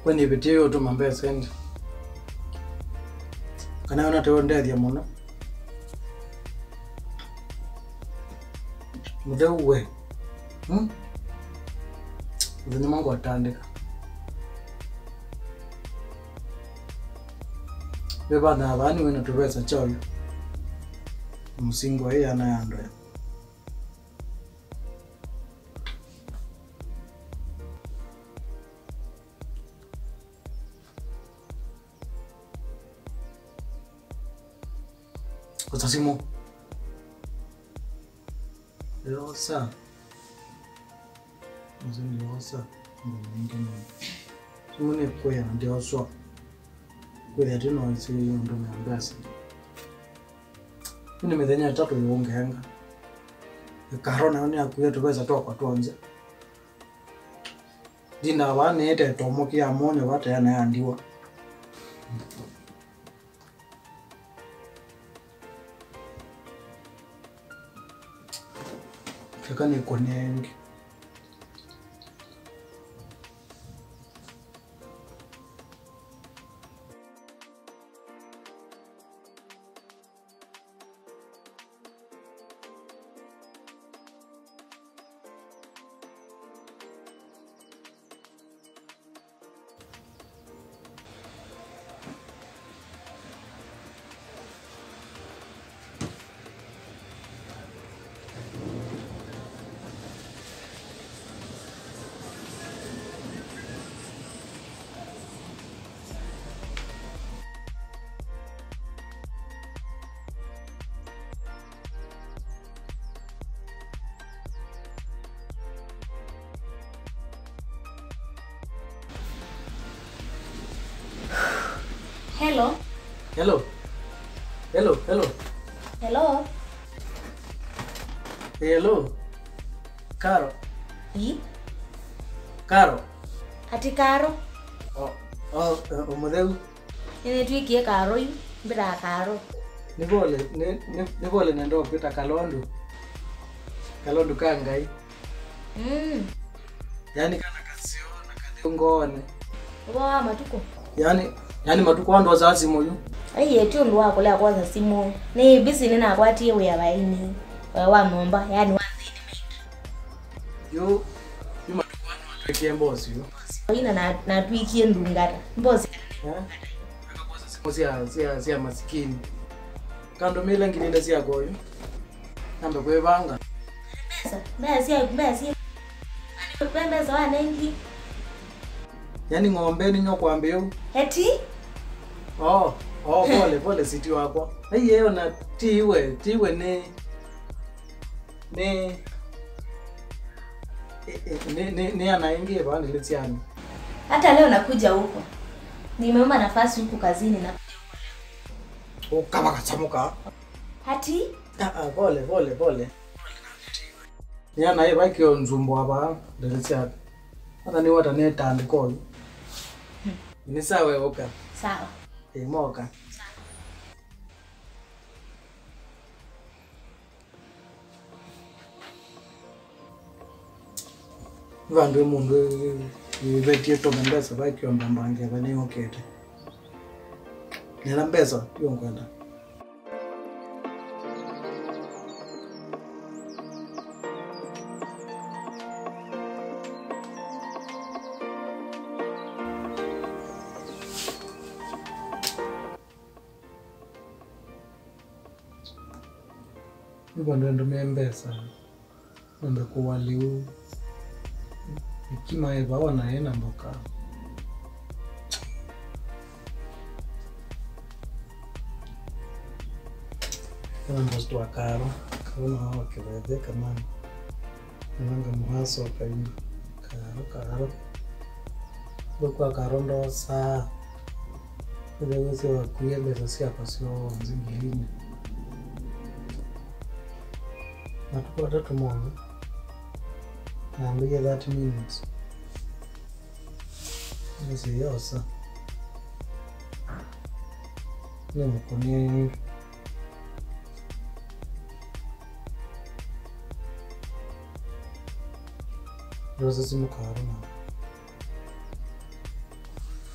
wenivitie yotuma mbesa endi kana yona tewo ndethia muno mutheu we hmm? muthenya mwangu atandika vevana vani wina tuvesa choyo musingo hii ana yandoya kusasimu yosa muzini yosa ngomingine simune kwena ndioswa kwithia tinoisi undume ambesa ini mithenya itatu iungenga ikaro nayo niakuie tuvesa twakwa twonze ndina vaniite tomo kia monyo vateanayandiwa fika nikonenge Hello. hello hello hello Hello. hello karo I? karo Ati karo. O- o- o- mutheu Nene twikie karo yu. Mbira karo. nivole ni- ni- nivole nendo kwita kalondu kalondu ka ngai Mm. yani kana kasiona kathiungone Wa matuko. yani yani matuko wandu wazazi moyu Ai yeti undu wako lea kwanza simu. Ni busy nina kwatie we abaini. Wa wa momba yani wa thini yu yu matuko wandu watwekie mbosi yu mimi. Ina na na twikie ndungata. Mbozi. Eh? Akakosa simu cia cia cia masikini kando mile ngilile cia goyu nambe kwivanga Pesa. Mbaya si mbaya si. Ani pembe za wanengi. yani ng'ombe ni nyokwambe yu Eti? oh oh pole pole siti wakwa aiyeyo na tiwe tiwe ni ni i- i- ni ni ni anaingie vandilitsiani Hata leo nakuja huko. Nimeomba nafasi huku kazini na ukava kachamuka hati Ah, ah, pole pole pole ni anaye vaikio nzumbo ava ndilitsiani hata niwata netandikoyu ni sawe uka sawa. imoka vandu mundu vetie tome mbesa vaikiomba mbange vaniokete nila mbesa yonkwenda ivandu endumie mbesa nambe kuwaliu ikimae vaona yena mboka kana mbosi wa karo kaona wakivetheka mani nanga muhaso kaini karo karo gwikwa karo ndosa ithewese wakuie mbeca ciakwa ciothe ngirine matuko atatu mono naambirie 30 minutes nisiyosa ni mukuni rose simukaro na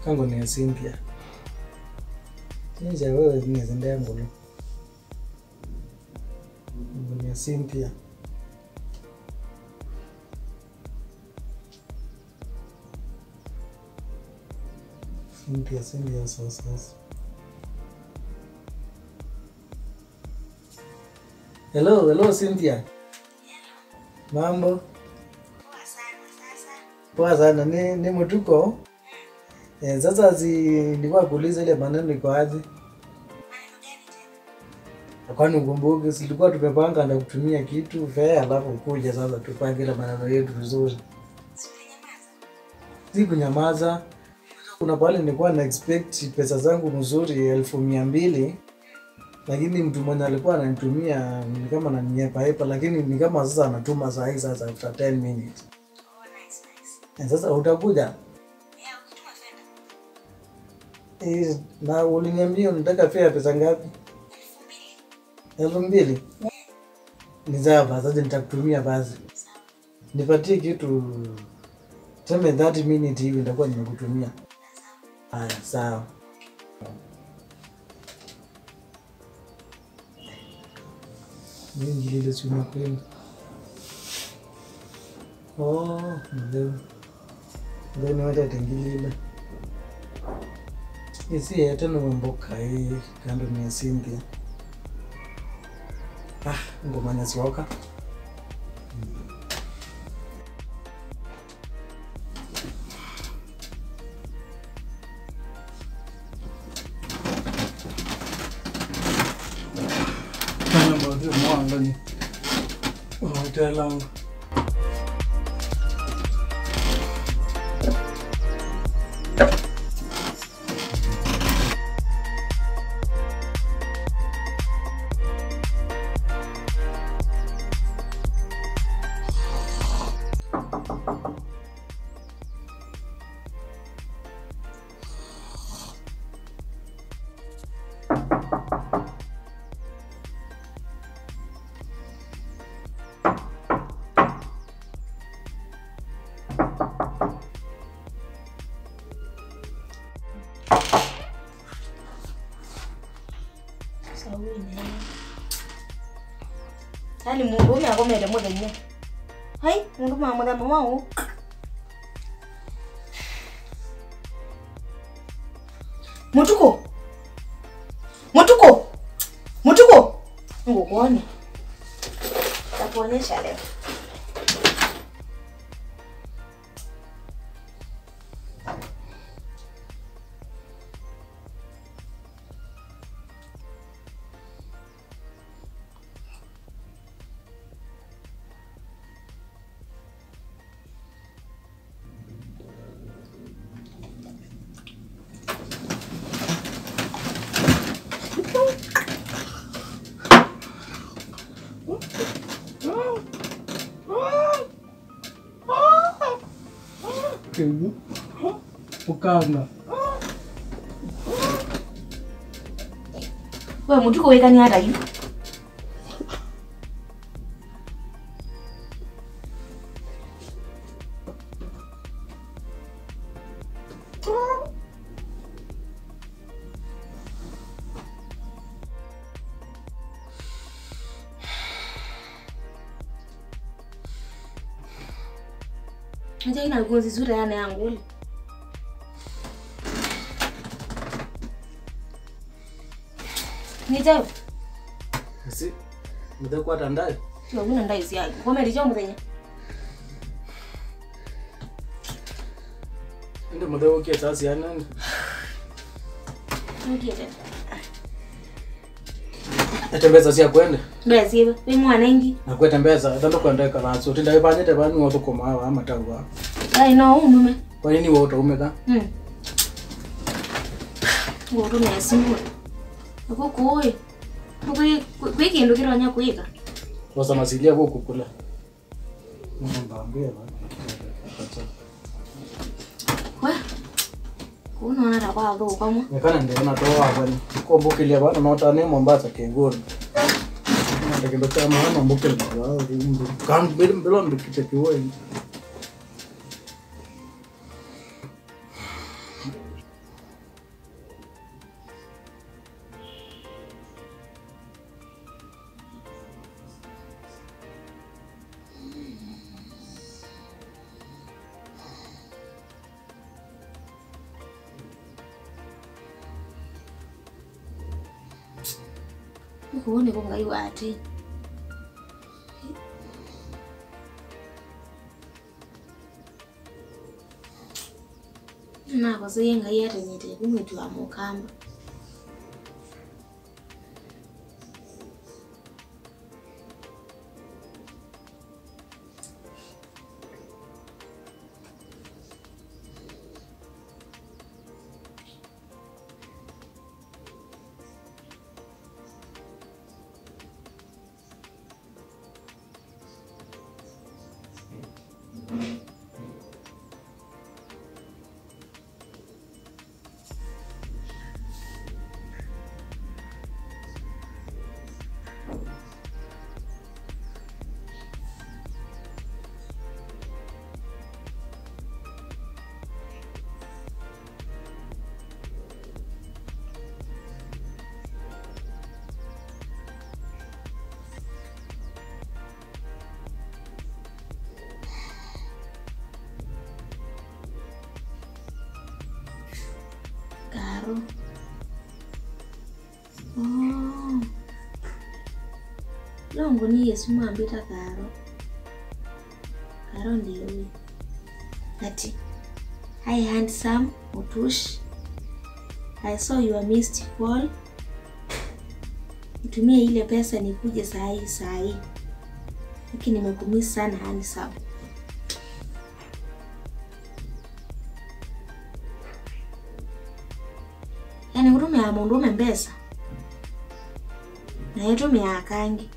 kango ni ya Cynthia chinja wewe zinezendea ngulu Kango ni ya Cynthia Cynthia Cynthia sasa sasa Hello, hello Cynthia. Mambo? Poa sana. Ni ni mtuko? Eh, sasa si nilikuwa kuuliza ile maneno iko aje? Kwani ukumbuke silikuwa tumepanga na kutumia kitu fea alafu kuja sasa tupange ile maneno yetu vizuri. Si kunyamaza. Kuna pale nilikuwa na expect pesa zangu mzuri elfu mia mbili lakini mtu mwenye alikuwa ananitumia ni kama ananihepa hepa, lakini ni kama sasa anatuma saa hii sasa after 10 minutes. Eh, Sasa utakuja Eh, na uliniambia unataka fare pesa ngapi? elfu mbili. Ni sawa basi, sasa nitakutumia basi. Nipatie kitu tuseme 30 minutes hivi nitakuwa nimekutumia. Haya, sawa. Mingi lile si unakwenda. Oh, ndio. Ndio ni wata tengilile. Isi yete no mboka hii kando ni ya Cynthia. Ah, ngoma nyasioka. Kana mbodi mwanga ni. Hotel langu. Sawine. Yaani mundu ume akomere muthenya. Hai, mundu ma muthenya mau. Mutuko. Mutuko. Mutuko. Ngukuone. Takuonyesha leo. Kegu. Ukanga. We mutuko wikani hata hivi. Acha ina ngozi zuri yana yangu. Nitayo. Si. Mtakuwa tandai. Yo muna ndai siya. Komeri cho muthenya. Ndio mtao kia sasa yana. Ngiye. Atembeza sia kwenda. Ndasiba. We mwana ingi. Na kwetembeza tando kwenda kana so tinda ibanye te bani woto koma ama tawa. Ai no umume. Kwa nini wewe utaumeka? Hmm. Ngoro na simu. Ako koi. Kwe kwe kindu kironya kuika. Wasa masilia kwa kukula. Mbambia bana. We. Kunaona ta kwa tho kamwe. Nekana ndio na toa bwana. Kombukilia bana nota ne Mombasa kengoni. Ndio kindo cha maana mbukeli wao ndio. Kan mbele mbele mbikite kiwe. ukuone kungaiwa ati nako seyengai atenyete kumwetu wa mukamba Karo. Oh. Longo ni Yesu mwambita Karo. Karo ndiye huyu. Ati. Hi handsome Mutush. I saw your missed call. Nitumie ile pesa nikuje saa hii saa hii. Lakini nimekumisi sana handsome. yani kutumia mundu ume mbesa naye tumia akangi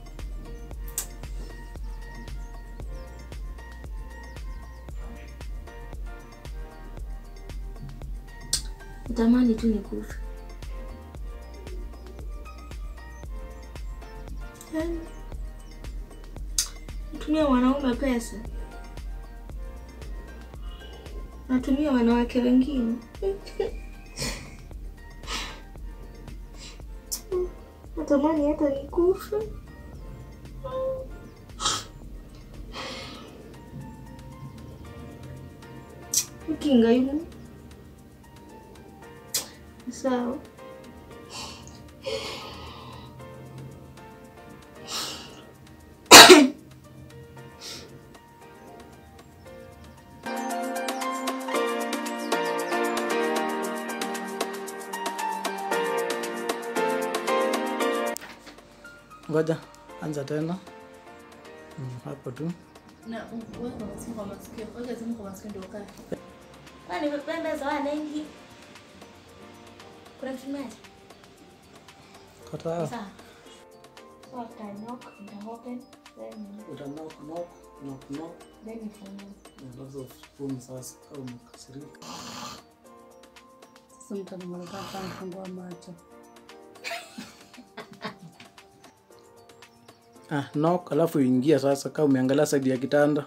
utamani tu nikufa Yani, natumia wanaume pesa natumia wanawake wengine natamani hata nikufe. Ukinga yule sawa. Ngoja anza tena. Mm, hapo tu. Na weka simu kwa masikio, weka simu kwa masikio ndio ukae. Kwani nimependeza wanengi? Kuna kitu gani? Kata. Sawa. So after I knock, nita open, then Uta knock knock knock knock. then nifungue. Alafu spoon sasa kama umekasirika. Sasa mtu anamaliza kufungua macho. Ah, knock alafu ingia sasa kama umeangalia side ya kitanda.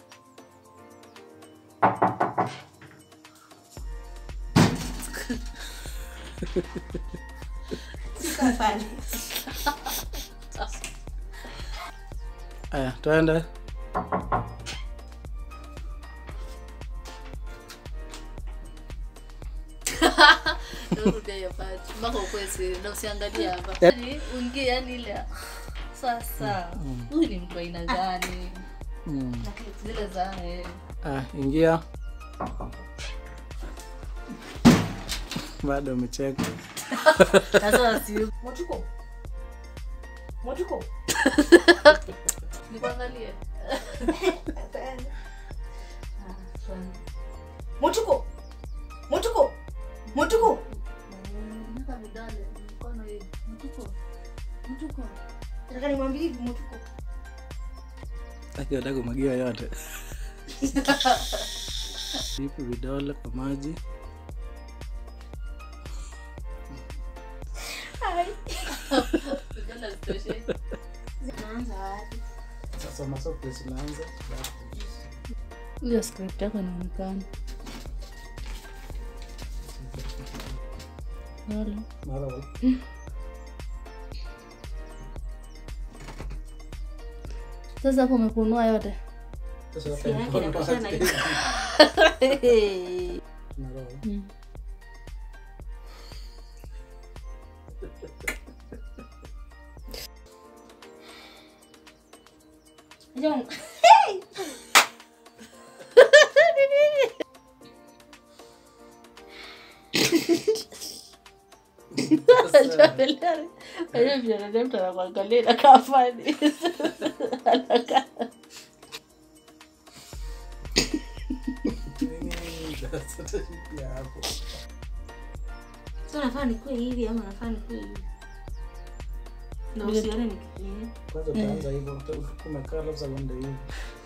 Sika pale. Aya, twende. Rudia hiyo part. Mpaka ukue siri na usiangalie hapa. Yep. Yaani uingie yani ile. Sasa huyu ni mtu aina gani? Mm. Na clip zile za eh. Ah, ingia. Bado umecheka. Sasa si Motuko. Motuko. nikuangalie. Motuko. Motuko. Motuko. Nika vidole mkono hivi. Mtuko. Mtuko. Nataka nimwambie hivi Motuko. Akiwa nataka kumwagiwa yote. Vipi vidole kwa maji. Vidole zitoshe. Naanza wapi? Sasa masomo zinaanza. Hiyo script yako inaonekana. Hello. Mara Sasa hapo umekunua yote. sasa Si yake inapishana hivi. Tunaloa. Mm. Unajua mtu anakuangalia inakaa funny. Anakaa. Nini sasa tashikia hapo? so nafaa nikuwe hivi ama nafaa nikuwe hivi na usione ni- ni- Kwanza utaanza hivyo, uta- umekaa labda uende hivi.